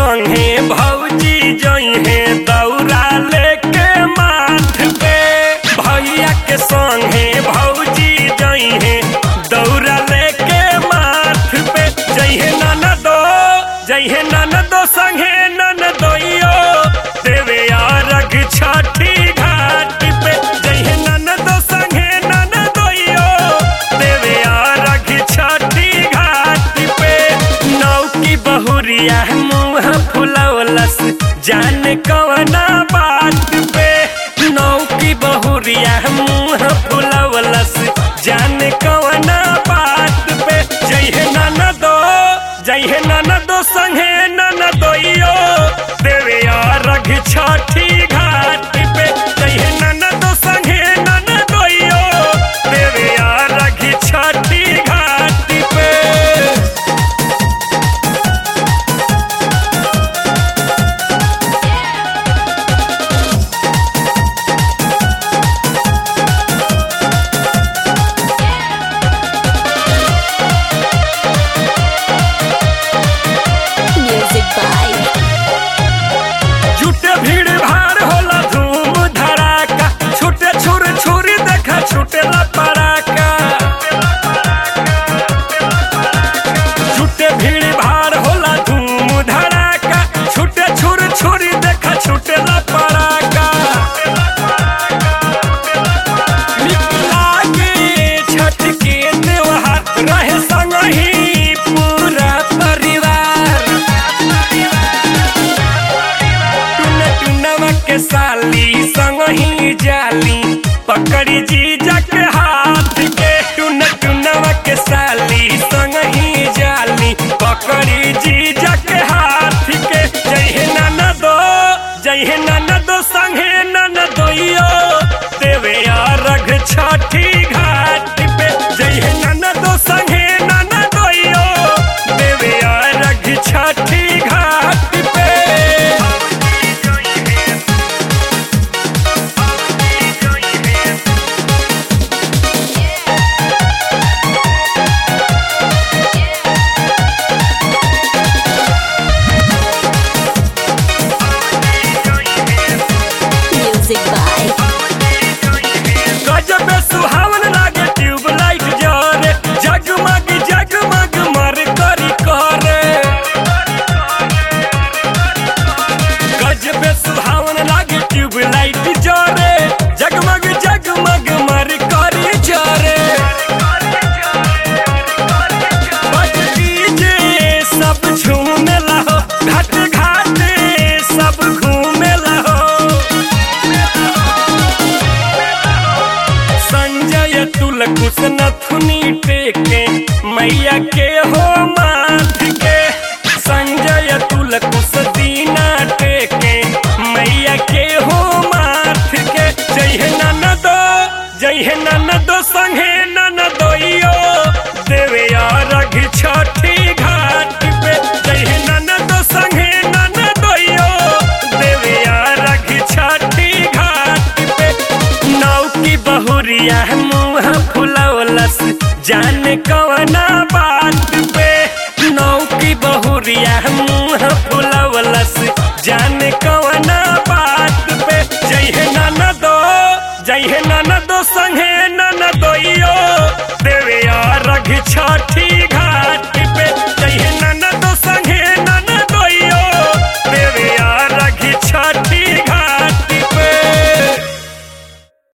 संगे भौजी जइहे दौरा लेके माथ पे भैया के संगे भौजी जइहे दौरा लेके माथ पे जइहे ननदो जइहे ननदो संगे ननदोइयो देवे अरघ छठी घाट पे जइहे ननदो संगे ननदोइयो देवे अरघ छठी घाट पे नौकी बहुरिया मुँह फुलौलस जान कवना बात पे नौकी बहुरिया मुँह फुलौलस जान कवना बात पे जइहे ननदो जइहे ननदो संगे ननदोइयो देवे अरघ छठी घाट पे जइहे ननदो संगे ननदोइयो देवे अरघ छठी घाट पे Music by झूठे भीड़ भाड़ होला धूम धड़ाका छूटे छुर छुरी देखा छूटेला पड़ाका झूठे भीड़ भाड़ होला धूम धड़ाका छूटे छुर छुरी देखा छूटेला पड़ाका नीक लागे छठ के त्योहार रहे संगही पूरा परिवार टुन टुनवा के साली संग ही जाली पकड़ी जीजा के हाथ के टुन टुनवा के साली संग ही जाली पकड़ी जीजा के हाथ के जय ननदो जय ननदो संगे ननदोइयो देवे अरघ छठी घाट पे जय ननदो संगे ननदोइयो देवे अरघ छठी घाट पे Music by गजब सुहावन लागे ट्यूबलाइट जरे जगमग जगमग मर करी करे गजब सुहावन लागे ट्यूबलाइट जरे जगमग जगमग मर करी जरे बज डीजे सब झूमे लहो घाट घाट सब घूमे लहो संजय तुल कुछ नथुनी टेके मैया के हो माथ के संजय तुल कुछ दीना टेके मैया के हो माथ के जय ननदो जय ननदो संगे ननदोइयो देवे अरघ छठी घाट पे जय ननदो संगे ननदोइयो देवे अरघ छठी घाट पे नौकी बहुरिया मुँह फुलौलस जान कवना बात पे नौकी बहुरिया मुँह फुलौलस जान कवना बात पे जय ननदो जय ननदो संगे ननदोइयो देवे अरघ छठी